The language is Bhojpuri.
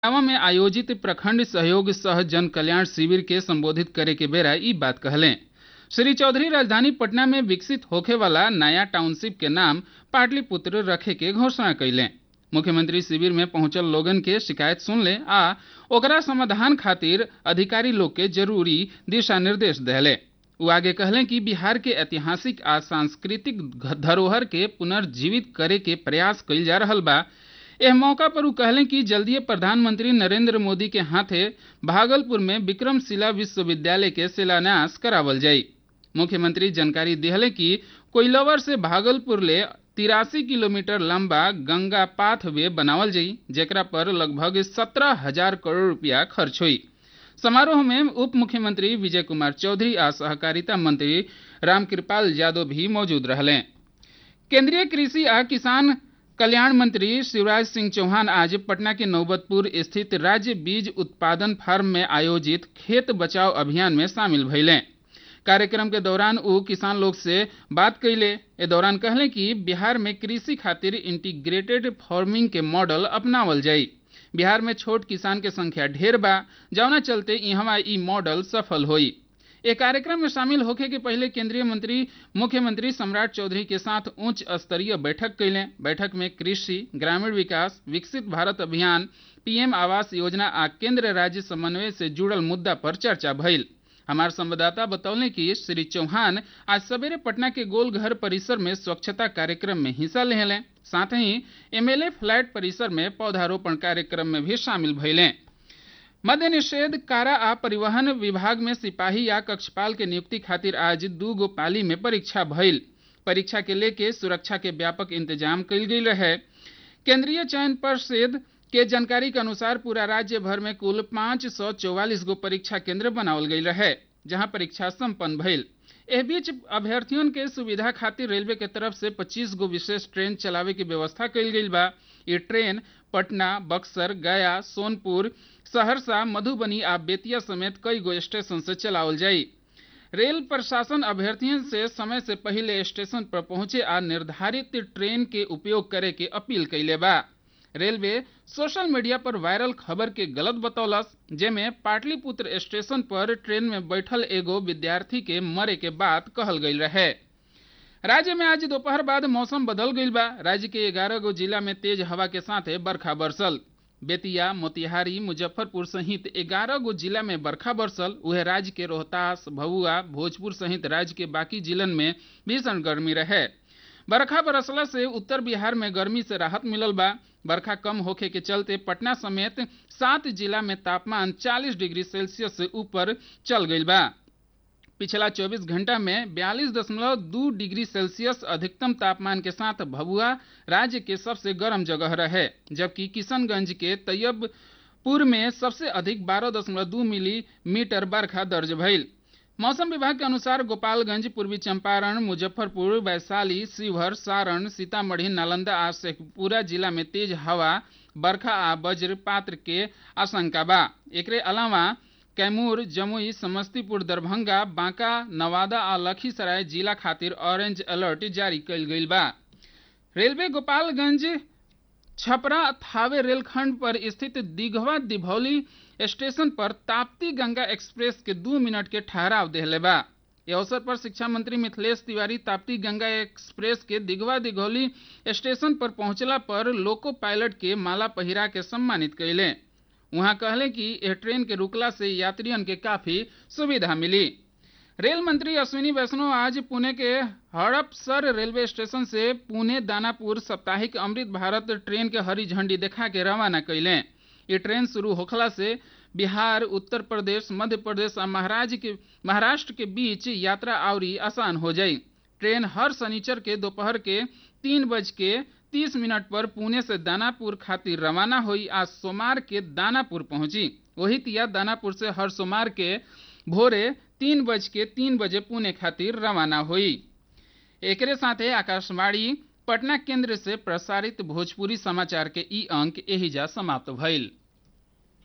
इटावा में आयोजित प्रखंड सहयोग सह जन कल्याण शिविर के संबोधित करे के बेरा ई बात कहलें श्री चौधरी राजधानी पटना में विकसित होखे वाला नया टाउनशिप के नाम पाटलिपुत्र रखे के घोषणा कैलें मुख्यमंत्री शिविर में पहुंचल लोगन के शिकायत सुनले आ ओकरा समाधान खातिर अधिकारी लोग के जरूरी दिशा निर्देश देले वो आगे कहलें कि बिहार के ऐतिहासिक आ सांस्कृतिक धरोहर के पुनर्जीवित करे के प्रयास कइल जा रहल बा एह मौका पर उ कहलें कि जल्दीए प्रधानमंत्री नरेंद्र मोदी के हाथे भागलपुर में विक्रमशिला विश्वविद्यालय के शिलान्यास करावल जाई मुख्यमंत्री जानकारी दिहले कि कोइलवर से भागलपुर ले तिरासी किलोमीटर लंबा गंगा पाथवे बनावल जाई जेकरा पर लगभग सत्रह हजार करोड़ रुपया खर्च हुई समारोह में उप मुख्यमंत्री विजय कुमार चौधरी आ सहकारिता मंत्री रामकृपाल यादव भी मौजूद रहले केंद्रीय कृषि आ किसान कल्याण मंत्री शिवराज सिंह चौहान आज पटना के नौबतपुर स्थित राज्य बीज उत्पादन फार्म में आयोजित खेत बचाव अभियान में शामिल भइले कार्यक्रम के दौरान वो किसान लोग से बात कैले ए दौरान कहले कि बिहार में कृषि खातिर इंटीग्रेटेड फार्मिंग के मॉडल अपनावल जाई बिहार में छोट किसान के संख्या ढेर बा जौना चलते इहवा ई मॉडल सफल होई एक कार्यक्रम में शामिल होखे के पहले केंद्रीय मंत्री मुख्यमंत्री सम्राट चौधरी के साथ उच्च स्तरीय बैठक कैले बैठक में कृषि ग्रामीण विकास विकसित भारत अभियान पीएम आवास योजना आ केंद्र राज्य समन्वय से जुड़ल मुद्दा पर चर्चा भइल हमार संवाददाता बतौले कि श्री चौहान आज सवेरे पटना के गोलघर परिसर में स्वच्छता कार्यक्रम में हिस्सा लेले साथ ही एमएलए फ्लैट परिसर में पौधारोपण कार्यक्रम में भी शामिल भइले मद्य निषेध कारा आ परिवहन विभाग में सिपाही या कक्षपाल के नियुक्ति खातिर आज दू गो पाली में परीक्षा भइल परीक्षा के लेके सुरक्षा के व्यापक इंतजाम कइल गई रहे केंद्रीय चयन परिषद के जानकारी के अनुसार पूरा राज्य भर में कुल पाँच सौ चौवालीस गो परीक्षा केंद्र बनावल गई रहे जहां परीक्षा संपन्न भइल एह बीच अभ्यर्थियों के सुविधा खातिर रेलवे के तरफ से 25 गो विशेष ट्रेन चलावे की व्यवस्था कइल गई बा ये ट्रेन पटना बक्सर गया सोनपुर सहरसा मधुबनी आ बेतिया समेत कई गो स्टेशन से चलावल जाई रेल प्रशासन अभ्यर्थियों से समय से पहले स्टेशन पर पहुंचे आ निर्धारित ट्रेन के उपयोग करे के अपील कैले बा रेलवे सोशल मीडिया पर वायरल खबर के गलत बतौलस जेमे पाटलिपुत्र स्टेशन पर ट्रेन में बैठल एगो विद्यार्थी के मरे के बात कहल गई रहे राज्य में आज दोपहर बाद मौसम बदल गई बा राज्य के ग्यारह गो जिला में तेज हवा के साथ बरखा बरसल बेतिया मोतिहारी मुजफ्फरपुर सहित ग्यारह गो जिला में बरखा बरसल वह राज्य के रोहतास भभुआ भोजपुर सहित राज्य के बाकी जिलन में भीषण गर्मी रहे बरखा बरसला से उत्तर बिहार में गर्मी से राहत मिलल बा बरखा कम होखे के चलते पटना समेत सात जिला में तापमान 40 डिग्री सेल्सियस से ऊपर चल गई बा पिछला 24 घंटा में 42.2 डिग्री सेल्सियस अधिकतम तापमान के साथ भभुआ राज्य के सबसे गर्म जगह रहे जबकि किशनगंज के तैयबपुर में सबसे अधिक 12.2 मिलीमीटर बरखा दर्ज भइल मौसम विभाग के अनुसार गोपालगंज पूर्वी चंपारण मुजफ्फरपुर वैशाली शिवहर सारण सीतामढ़ी नालंदा आ शेखपुरा जिला में तेज हवा बरखा आ वज्रपात के आशंका बा एकरे अलावा कैमूर जमुई समस्तीपुर दरभंगा बांका नवादा आ लखीसराय जिला खातिर ऑरेंज अलर्ट जारी कइल गइल बा रेलवे गोपालगंज छपरा थावे रेलखंड पर स्थित दिघवा दिभौली स्टेशन पर ताप्ती गंगा एक्सप्रेस के दू मिनट के ठहराव देहले बा इस अवसर पर शिक्षा मंत्री मिथिलेश तिवारी ताप्ती गंगा एक्सप्रेस के दिघवा दिघौली स्टेशन पर पहुंचला पर लोको पायलट के माला पहिरा के सम्मानित कैले वहां कहले कि यह ट्रेन के रुकला से यात्रियों के काफी सुविधा मिली रेल मंत्री अश्विनी वैष्णव आज पुणे के हड़पसर रेलवे स्टेशन से पुणे दानापुर साप्ताहिक अमृत भारत ट्रेन के हरी झंडी देखा के रवाना कैले ये ट्रेन शुरू होखला से बिहार उत्तर प्रदेश मध्य प्रदेश और महाराज के महाराष्ट्र के बीच यात्रा आवरी आसान हो जाई ट्रेन हर शनिचर के दोपहर के तीन बज के तीस मिनट पर पुणे से दानापुर खातिर रवाना हुई आज सोमवार के दानापुर पहुंची वही तिया दानापुर से हर सोमवार के भोरे तीन बज के तीन बजे पुणे खातिर रवाना हुई एकरे साथे आकाशवाणी पटना केंद्र से प्रसारित भोजपुरी समाचार के ई अंक एहिजा समाप्त भइल